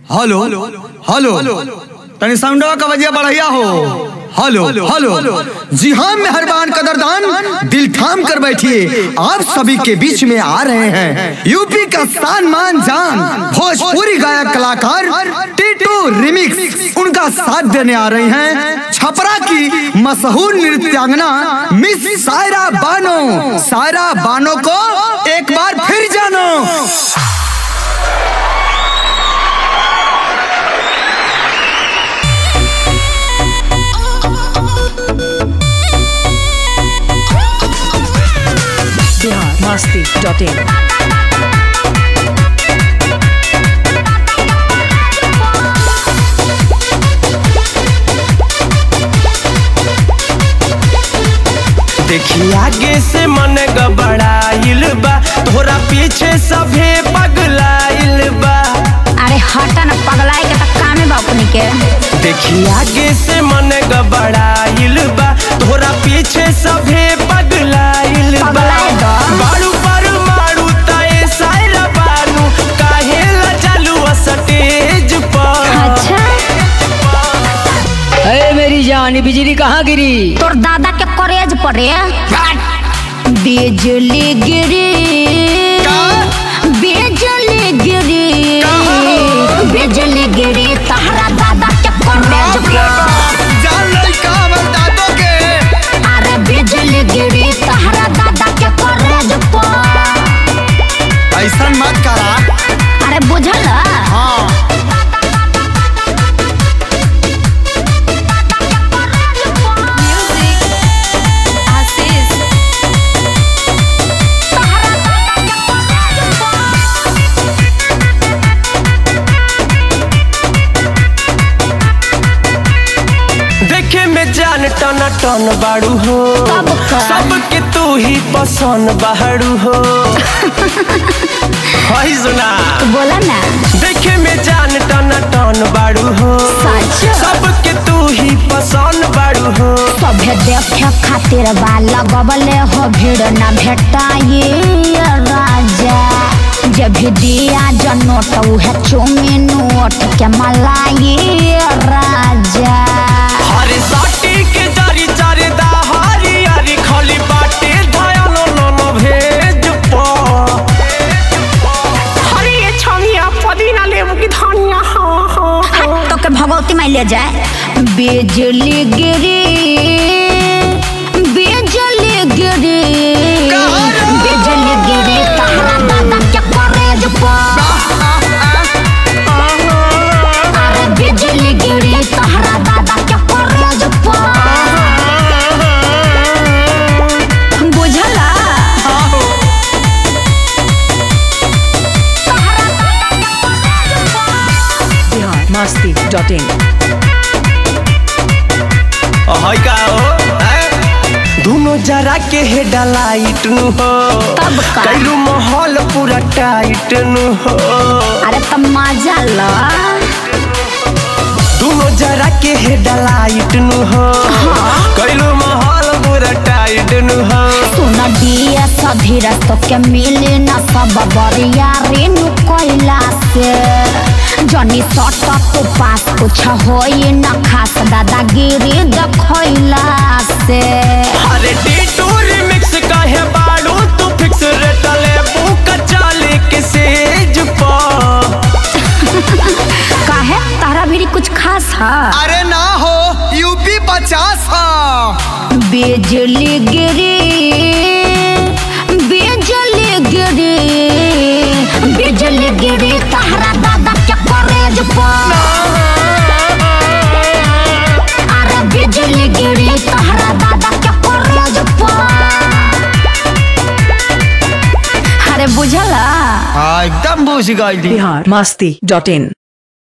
Hello hello तनी साउंडवा का वजह बढ़िया हो हेलो हेलो जी हाँ मेहरबान कदरदान दिल थाम कर बैठिए आप सभी के बीच में आ रहे हैं यूपी का शान मान जान भोजपुरी गायक कलाकार टीटू रिमिक्स उनका साथ देने आ रही हैं छपरा की मशहूर नृत्यांगना मिस सायरा बानो सायरा बानो को एक बार फिर जानो बिहार मस्ती डॉट इन देखी आगे से मन गबड़ाइल बा तोरा पीछे सभे पगलाइल बा अरे हटा न पगलाए के त कामे बा अपनी के देखी आगे से मन गबड़ाइल बा तोरा पीछे सभे पगलाइल बा पगलाए बा। बारू पर मारू ताए सायरा बानू काहे ला चालू स्टेज पर अच्छा अरे मेरी जान ये बिजली कहाँ गिरी तोर दादा के कॉलेज पढ़े बिजली गिरी बिजली गिरी बिजली गिरी तहरा दादा के कॉलेज पर जान लड़का हमर दादो के अरे बिजली गिरी तहरा दादा के कॉलेज पर ऐसा मत करा अरे बुझल हाँ देखे में जान टन टन बाड़ू हो कब का? सबके तू ही पसंद बाड़ू हो हाय सुना बोला ना देखे में जान टन टन बाड़ू हो सच? सबके तू ही पसंद बाड़ू हो सभे देखे खातिर बा लगबले हो भीड़ न भेटाई राजा जब भी दिया जनोट उहे चुमी नोट के मलाई राजा हरे साटी के जारी जारी दा हरी हरी खली बाटे धयालो नो भेज पो हरी ये छमिया पुदीना लेबू की धनिया हाँ हाँ हट तो के भगवती माई ले जाए बिजली गिरी बिजली गिरी बिजली गिरी तहरा दादा के कॉलेज पर अरे बिजली गिरी तहरा दादा के कॉलेज पर बुझला बिहार मस्ती डॉट इन हाय का हो हैं? दोनों जरा के हेडलाइट नु हो तब का? कैलू माहौल पूरा टाइट नु हो अरे त मजा ला दोनों जरा के हेडलाइट नु हो कैलू माहौल पूरा टाइट नु हो सुन दिया सभी रस्तों के मिले न सब बरिया रेनु कोइला से जनी सट तो पास कुछ होई न खास दादागिरी देखैला से अरे टीटू रिमिक्स काहे बाड़ू तू फिक्स रेट ले बुक चाले के सेज पर काहे तारा भी कुछ खास है अरे ना हो यूपी पचास हाँ बिजली गिरी बिजली गिरी बिजली गिरी तहरा दादा के कॉलेज पर अरे बिजली गिरी तहरा दादा के कॉलेज पर अरे बुझला हाँ एकदम बुझ गई बिहार मस्ती डॉट इन